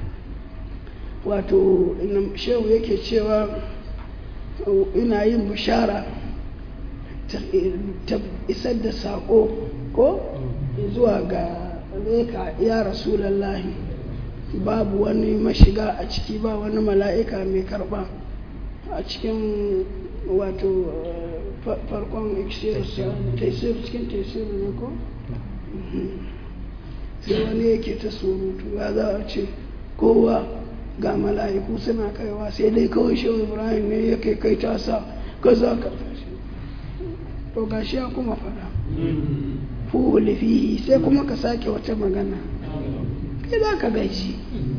wato ina- shehu yake cewa uh, ina yin bishara ta ta isar da saƙo ko zuwa ga reka ya rasulallahi babu wani mashiga a ciki ba wani mala'ika mai karɓa a cikin wato uh, fa- farkon taisir cikin taisir ne ko Mhm. sai wani yake ta surutu ya za a ce kowa ga mala'iku suna kaiwa sai dai kawai shehu ibrahim ne yake kai tasa kaza ka to gashi ya kuma fada fuhuli fihi sai kuma ka sake wata magana kai za ka gaishe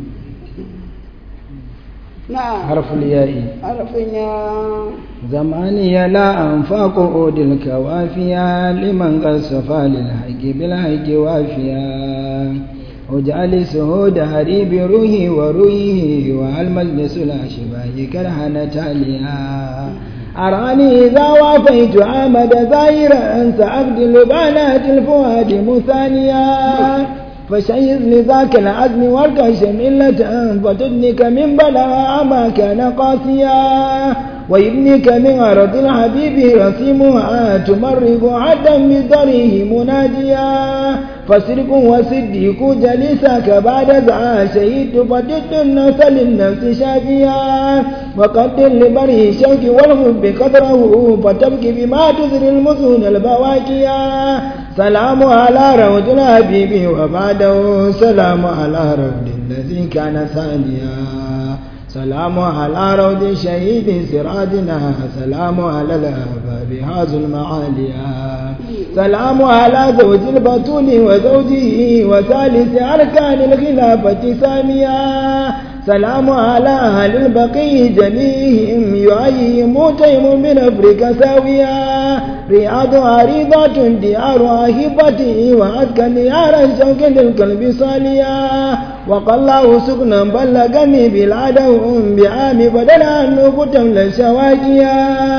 na harful ya'i harafin ya زماني لا أنفاق أود الكوافيا لمن قد صفى للحق بالحق وافيا واجعل سهود هري بروحي وروحه وعلى مجلس الأشباه كرهنا تاليا أراني إذا وافيت عامد ظاهرا سأبدل بنات الفؤاد مثانيا فشيز لذاك العزم واركش ملة فتدنك من بلاء ما كان قاسيا ويبنيك من أرض الحبيب رسيمها تمرق عدا بضريه مناديا فسرق وصديق جلسك بعد ذا شهيد فجد النفس للنفس شافيا وقدر لبره الشوك والحب قدره فتبكي بما تزري المسون البواكيا سلام على روض الحبيب وبعده سلام على روض الذي كان ثانيا سلام على روض الشهيد سراجنا سلام على الأباب هذا المعاليا سلام على زوج البطول وزوجه وثالث أركان الخلافة ساميا سلام على أهل البقي جميعهم يعيهم تيم من أفريقيا ساويا رياض عريضة ديار هبته وأذكى ديار الشوك للقلب صاليا وقالله سكنا بلغني بلادهم بعام بدل أن نقتم للشواكيا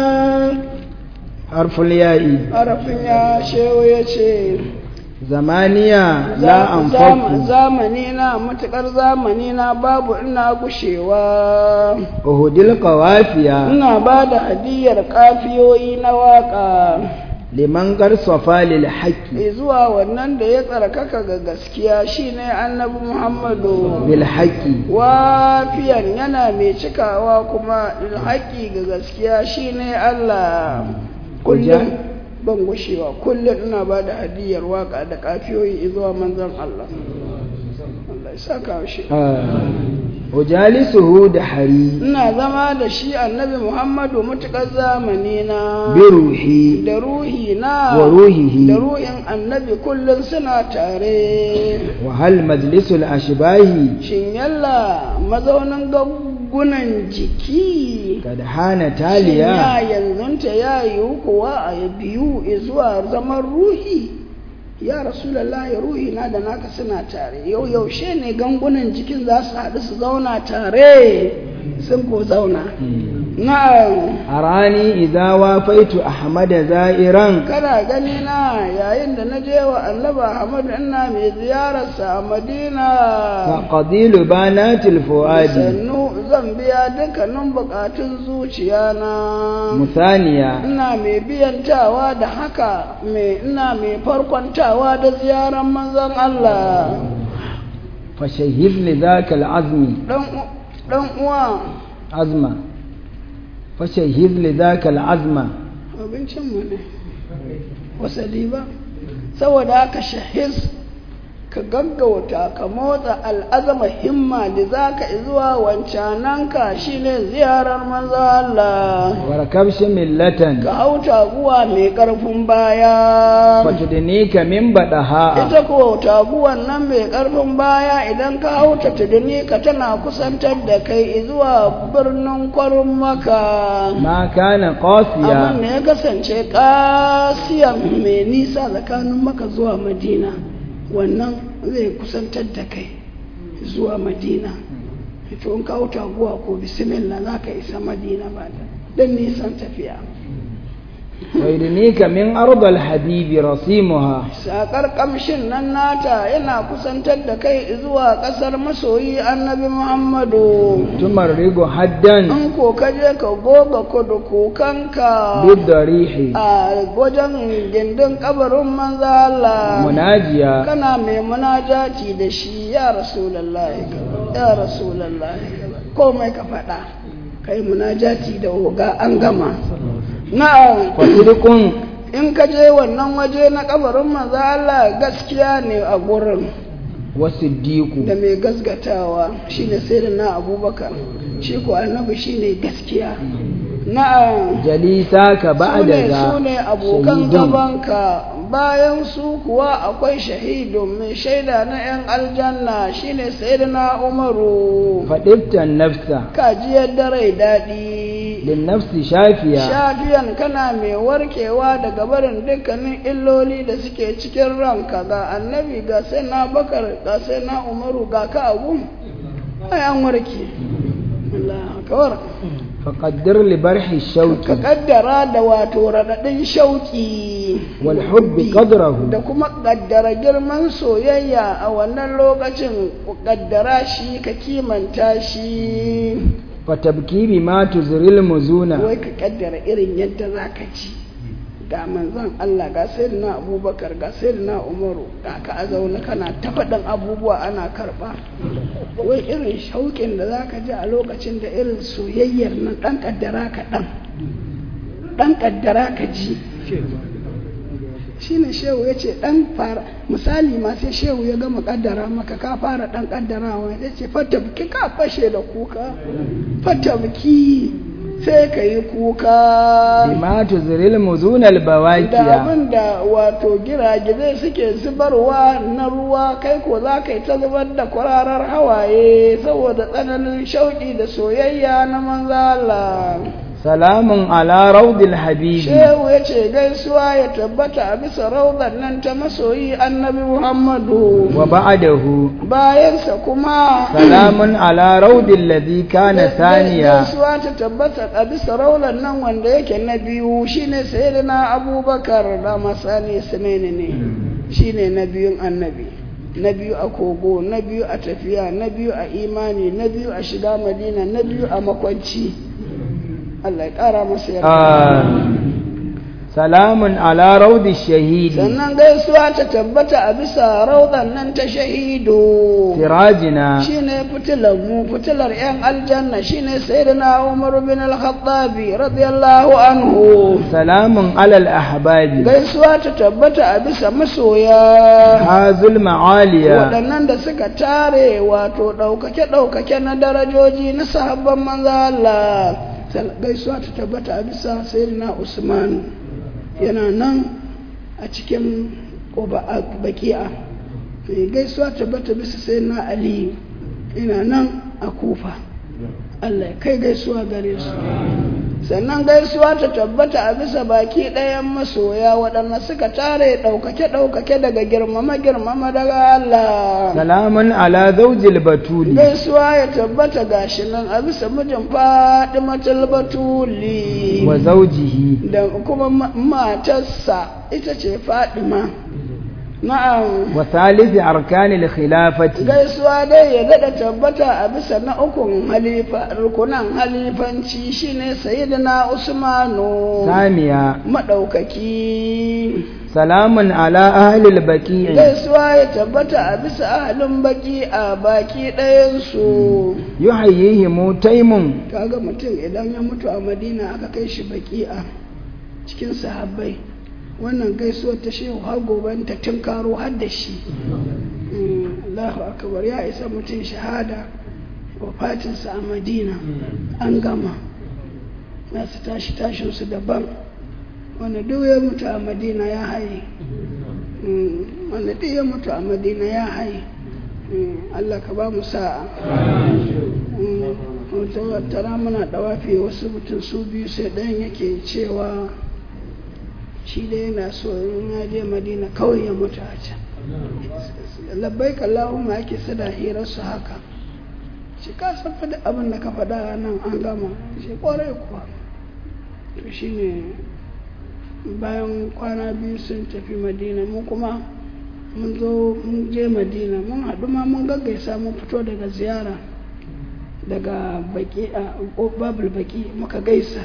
حرف الياء harafin ya shehu ya ce زمانيا لا أنفق zamani na matukar zamani na babu ina gushewa أهدي القوافيا ina ba da hadiyar kafiyoyi na waka liman garsafa lil haqqi zuwa wannan da ya tsarkaka ga gaskiya shine annabi muhammadu bil haqqi wafiyan yana mai cikawa kuma ilhaƙi ga gaskiya shine Allah kullum ban gushewa kullum ina ba da hadiyar waka da kafiyoyi zuwa manzon Allah Allah ya saka shi ujalisuhu da hari ina zama da shi annabi Muhammadu mutukar zamani na bi ruhi da ruhi na wa ruhihi da ruhin annabi kullum suna tare wa hal majlisul ashbahi shin yalla mazaunin gaggunan jiki kad hana ya taliya yanzunta ya yiwu kuwa a biyu zuwa zaman ruhi ya rasulallah ruhi na da naka suna tare yau yaushe ne gangunan jikin za su haɗu su zauna tare sun ko zauna na'am arani idza wafaitu ahmada za'iran kana gani na yayin da na je wa annaba Ahmad ina mai ziyararsa a Madina faqadilu banatil fuadi sannu zan biya dukkanin bukatun zuciya na musaniya ina mai biyantawa da haka mai ina mai farkwantawa da ziyarar manzon Allah fashahid li dhaka azmi dan u- dan uwa azma fashahid li dhaka azma abincin mu ne wasali ba saboda haka shahis ka gaggauta ka motsa al'azama himma da za ka zuwa wancananka shine ziyarar manzo Allah warakabshi millatan ka hau taguwa mai ƙarfin baya fatudnika min badaha ita ko taguwan nan mai ƙarfin baya idan ka hau ta tuduni ka tana kusantar da kai zuwa birnin kwarin maka ma kana abin qasiya da ya kasance kasiyan mai nisa tsakanin maka zuwa madina wannan zai kusantar da kai zuwa madina to in kawo taguwa ko bismillah za ka isa madina ba da don nisan tafiya ويدنيك من أرض الحبيب رسيمها sakar kamshin nan nata yana kusantar da kai zuwa ƙasar masoyi annabi muhammadu تمرق حدا in ko ka je ka goga kudu kukanka بالضريح a wajen gindin kabarin manzo Allah مناجيا kana mai munajati da shi ya rasulullahi ya rasulullahi komai ka faɗa kai munajati da oga an gama na'am وصدق in ka je wannan waje na kabarin manzo Allah gaskiya ne a gurin والصديق da mai gasgatawa shine sayyidina Abubakar shi ko annabi shine gaskiya na'am جليساك بعد sune ذا sune abokan شهيد gabanka bayan su kuwa akwai shahidun mai shaida na 'yan aljanna shine sayyidina Umaru فدبت النفس kajiyar da rai daɗi للنفس شافيا shafiyan kana mai warkewa daga barin dukkanin illoli da suke cikin ranka ga annabi ga sai na bakar ga sai na umaru ga ka abu ai an warke Allah akbar فقدر لبرح ka الشوك kaddara da wato raɗaɗin shauki والحب قدره da kuma kaddara girman soyayya a wannan lokacin ku kaddara shi ka kimanta shi فتبكي بما تزري المزون wai ka kaddara irin yadda za ka ci ga manzon Allah ga sayyidina Abubakar ga sayyidina Umaru ga ka a zaune kana ta faɗin abubuwa ana karɓa wai irin shauƙin da za ka ji a lokacin da irin soyayyar nan ɗan kaddara ka ɗan ɗan kaddara ka ji shine shehu ya ce ɗan fara misali ma sai shehu ya gama kaddara maka ka fara ɗan kaddarawa ya ce fatabki ka fashe da kuka fatabki sai ka yi kuka بما تزري المزون da البواكيا abin da wato giragizai suke zubarwa na ruwa kai ko za ka yi ta zubar da kwararar hawaye saboda tsananin shauƙi da soyayya na manzo Allah salamun ala raudil habibi shehu ya ce gaisuwa ya tabbata a bisa raudar nan ta masoyi annabi muhammadu wa ba'dahu bayansa kuma salamun ala raudil ladhi kana saniya gaisuwa ta tabbata a bisa raudar nan wanda yake na biyu shine sayyidina abubakar da masani sunaini ne shine na biyun annabi na biyu a kogo na biyu a tafiya na biyu a imani na biyu a shiga madina na biyu a makwanci Allah ya ƙara masa yarda salamun ala raudi shahidi sannan gaisuwa ta tabbata a bisa raudan nan ta shahidu sirajina shine fitilar mu fitilar yan aljanna shine sayyidina Umar bin al-Khattabi radiyallahu anhu salamun ala al-ahbabi gaisuwa ta tabbata a bisa masoya hazul ma'aliya waɗannan da suka tare wato ɗaukake-ɗaukake na darajoji na sahabban manzo Allah gaisuwa ta tabbata a bisa sayyidina Usman yana nan a cikin baki'a gaisuwa tabbata bisa sayyidina Ali yana nan a kufa Allah ya kai gaisuwa gare su sannan gaisuwa ta tabbata a bisa baki ɗayan masoya waɗanda suka tare ɗaukake-ɗaukake daga girmama-girmama daga Allah. salamun ala zaujil batuli Gaisuwa ya tabbata gashi nan a bisa mijin Fadimatul Batuli wa zaujihi da kuma matarsa ita ce Fadima. Na'am. wa thalith arkanil khilafati gaisuwa dai ya daɗa tabbata a bisa na ukun halifa rukunan halifanci shine sayyidina usmanu samiya maɗaukaki salamun ala ahlil baqi'i gaisuwa ya tabbata a bisa ahalin baki a baki ɗayansu yuhayyihimu taimun kaga mutum idan ya mutu a madina aka kai shi baki a cikin sahabbai wannan gaisuwar ta shehu har goben ta tunkaro har da shi Allahu akbar ya isa mutum shahada wafatinsa a madina an gama za su tashi tashinsu daban wanda duk ya mutu a madina ya haye wanda duk ya mutu a madina ya haye Allah ka ba mu sa'a tara muna dawafi wasu mutum su biyu sai ɗayan yake cewa shi da yana so in ya je madina kawai ya mutu a can labbai kallahumma ake sada hirarsu haka shi ka san faɗi abin da ka faɗa nan an gama shi ƙwarai kuwa to shi ne bayan kwana biyu sun tafi madina mu kuma mun zo mun je madina mun haɗu ma mun gaggaisa mun fito daga ziyara daga baki a babul baki muka gaisa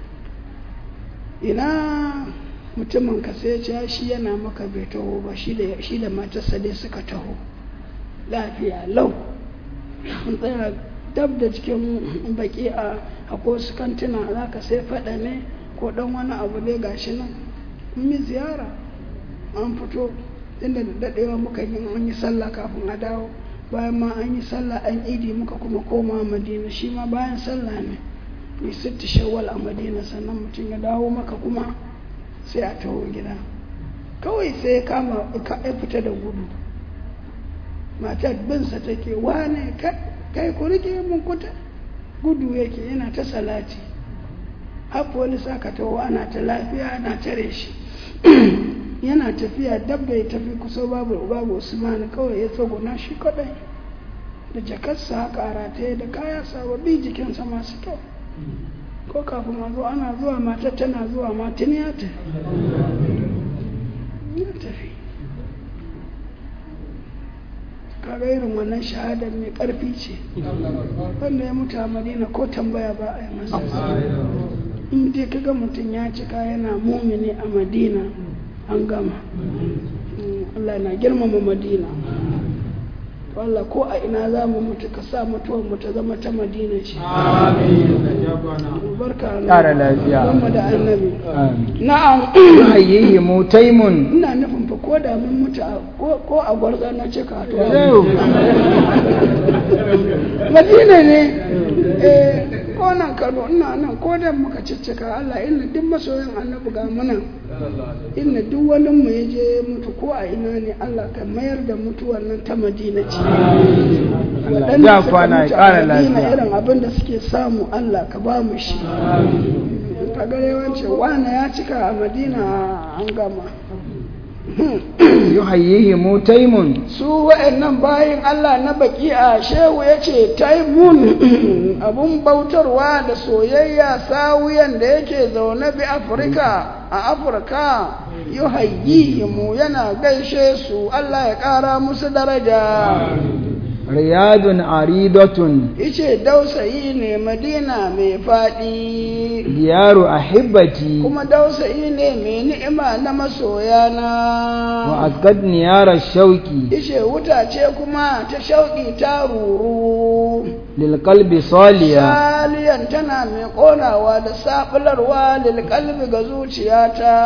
ina mutumin ka sai ya shi yana maka bai taho ba shi da matarsa dai suka taho lafiya lau mun tsaya dab da cikin baki a akwai wasu kantuna za ka sai faɗa ne ko ɗan wani abu dai gashi nan mun yi ziyara an fito inda da daɗewa muka yi an yi sallah kafin a dawo bayan ma an yi sallah an idi muka kuma koma madina shi ma bayan sallah ne mai sitti shawwal a madina sannan mutum ya dawo maka kuma sai a taho gida kawai sai ya kama ya fita da gudu matar binsa take wane kai ku rike mun kuta gudu yake yana ta salati har wani saka taho ana ta lafiya ana tare shi yana tafiya dab da ya tafi kusa babu babu usmani kawai ya tsoguna shi kadai da jakarsa haka a rataye da kaya sababbi jikinsa masu kyau ko kafin a zo ana zuwa matar tana zuwa matin ya tafi ya tafi kaga irin wannan shahadar mai karfi ce wanda ya mutu a madina ko tambaya ba a yi masa in dai kaga mutum ya cika yana mumini a madina an gama Allah na girmama madina Allah ko a ina za mu mutu ka sa mutuwar mu ta zama ta madina ce barka Ƙara lafiya. Gama da annabi na'am yuhayyihi mutaimun ina nufin fa ko da mun mutu a- ko ko a gwarza na cika to madina ne eh ko nan Kano ina nan ko da muka ciccika Allah inna duk masoyan annabi ga mu nan inna duk wani mu ya je mutu ko a ina ne Allah ka mayar da mutuwar nan ta madina ce Allah ya kwana ya ƙara lafiya irin abin da suke samu Allah ka ba mu shi ka ga yawanci wani ya cika a madina an gama yuhayyihimu taimun su wa'annan bayin Allah na baki a shehu ya ce taimun abun bautarwa da soyayya sawiyan da yake zaune bi afirka a afirka yuhayyihimu yana gaishe su Allah ya ƙara musu daraja riyadun aridatun ice dausayi ne madina mai faɗi diyaru ahibbati kuma dausayi ne mai ni'ima na masoyana wa asqad niyara shauki ishe wuta ce kuma ta shauƙi ta ruru lil qalbi saliya saliyan tana mai ƙonawa da saɓularwa lil qalbi ga zuciyata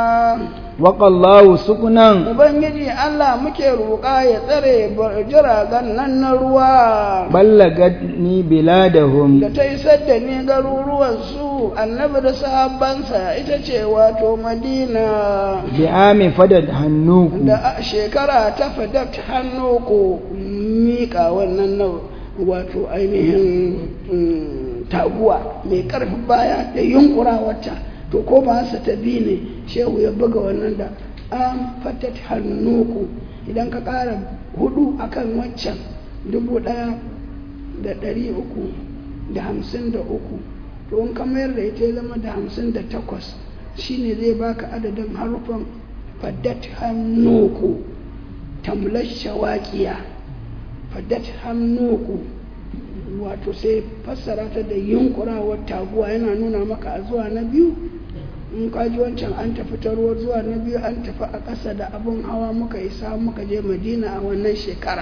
waƙallahu sukunan ubangiji Allah muke roƙa ya tsare jiragen nan na ruwa ballagat ni biladahum da ta isar da ni garuruwan su annabi da sahabbansa ita ce wato madina bi ami fadad hannuku da shekara ta fadat hannu ko miƙa wannan na wato ainihin taguwa mai ƙarfin baya da yunkura wata to ko ba sa ta bi ne shehu ya buga wannan da an fatat hannuku idan ka ƙara hudu akan wancan dubu ɗaya da ɗari uku da hamsin da uku to in ka mayar da ita ya zama da hamsin da takwas shine zai baka adadin harufan fadat hannuku tamlar shawaƙiya fadat hannuku wato sai fassara ta da yunkurawar taguwa yana nuna maka a zuwa na biyu in ka ji wancan an tafi ta ruwa zuwa na biyu an tafi a ƙasa da abin hawa muka isa muka je madina a wannan shekara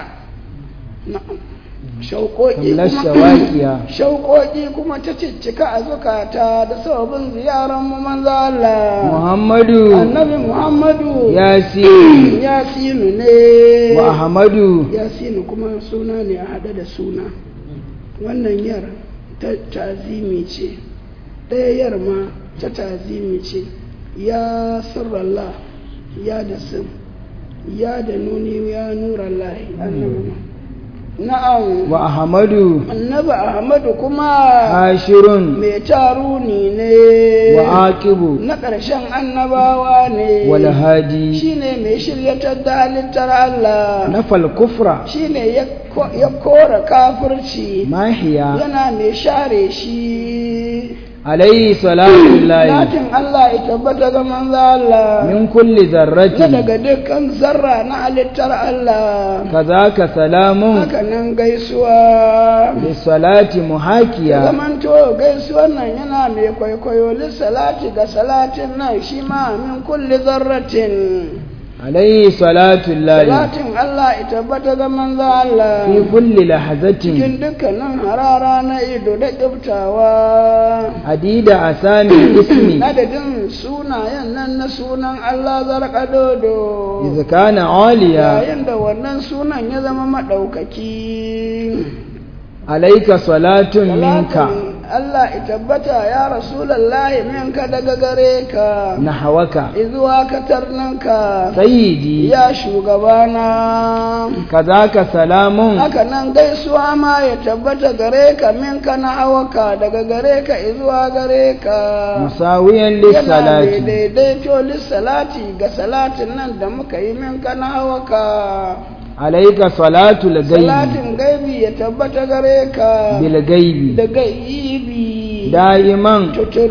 na'am shauƙoƙi kuma shauƙoƙi kuma ta ciccika a zukata da sababin ziyarar mu manzo Allah Muhammadu annabi Muhammadu Yasin Yasinu ne wa Ahmadu Yasinu kuma suna ne a hada da suna wannan yar ta tazimi ce ɗaya yar ma ta tazimi ce ya sirrallah ya da sim ya da nuni ya nurallahi annabi na'am wa ahmadu annabi ahmadu kuma hashirun mai taruni ne wa aqibu na ƙarshen annabawa ne wal hadi shine mai shiryatar da halittar Allah nafal kufra shine ya kora kafirci mahiya yana mai share shi alayhi salatu lillahi Latin Allah ya tabbata ga manzo Allah min kulli na zarratin daga dukkan zarra na halittar Allah kazaka salamun haka nan gaisuwa bisalati muhakiya zamanto gaisuwan nan yana mai kwaikwayo lissalati ga salatin nan shi ma min kulli zarratin alayhi salatu lillahi salatin Allah ya tabbata ga manzo Allah fi kulli lahazatin cikin dukkanin harara na ido da kiftawa adida asami ismi adadin sunayen nan na sunan Allah zarƙadodo idh kana aliya yayin da wannan sunan ya zama maɗaukaki alayka salatun minka Salatin Allah ya tabbata ya rasulallahi minka daga gare ka nahwaka izuwa katarninka sayyidi ya shugabana kazaka salamun haka nan gaisuwa ma ya tabbata gare ka minka na hawaka daga gare ka izuwa gare ka musawiyan yana mai lissalati daidaito lissalati ga salatin nan da muka yi minka na hawaka alayka salatu al-ghaibi salatin gaibi ya tabbata gare ka bil ghaibi da gaibi da'iman tutur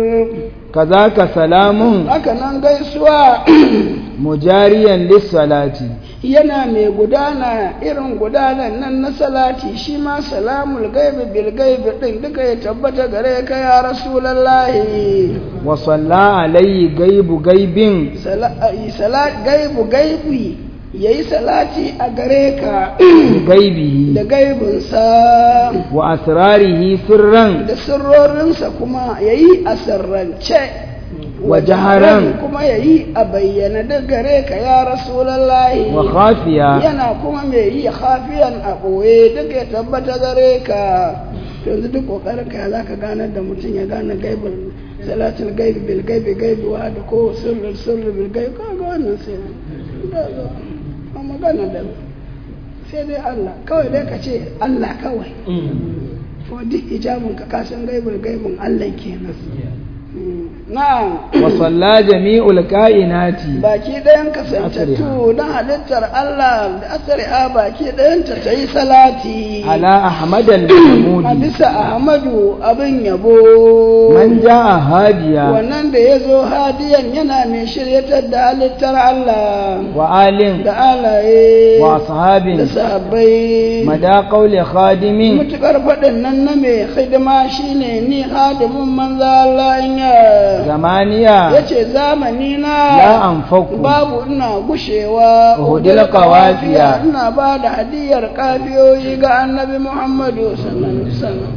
kazaka salamun haka nan gaisuwa mujariyan lissalati yana mai gudana irin gudanan nan na salati shi ma salamul gaibi bil gaibi din duka ya tabbata gare ka ya rasulallahi wa salla alayhi gaibu gaibin Sala- ai, sala- gaibu gaibi yayi salati a gare ka gaibihi da gaibinsa wa asrarihi sirran da sirrorinsa kuma yayi a sirrance Wa jaharan. kuma yayi a bayyana da gare ka ya rasulallahi wa khafiya yana kuma mai yi hafiyan a ɓoye duk ya tabbata gare ka yanzu duk ƙoƙarin ka za ka ganar da mutum ya gane gaibin salatul gaibi bil gaibi gaibi wa da ko sirrin sirri bil gaibi ka ga wannan sai da zo a magana da sai dai Allah kawai dai ka ce Allah kawai ko duk hijabin ka kasan gaibul gaibin Allah kenan Mm, na'am وصلى جميع الكائنات baki ɗayan kasantattu na halittar Allah da asari'a baki ɗayanta ta yi salati على أحمد a المحمود bisa Ahmadu abin yabo من جاء هاديا wannan da ya zo hadiyan yana mai shiryatar da halittar Allah وآل da alaye da وأصحاب sahabbai مدى قول خادم mutukar faɗin nan na mai hidima shine ni hadimin manzo Allah in ya زمانيا yace zamani لا na أنفق babu ina gushewa Uhudil qawafiya. ina ba da hadiyar kafiyoyi ga annabi Muhammadu sallallahu alaihi wasallam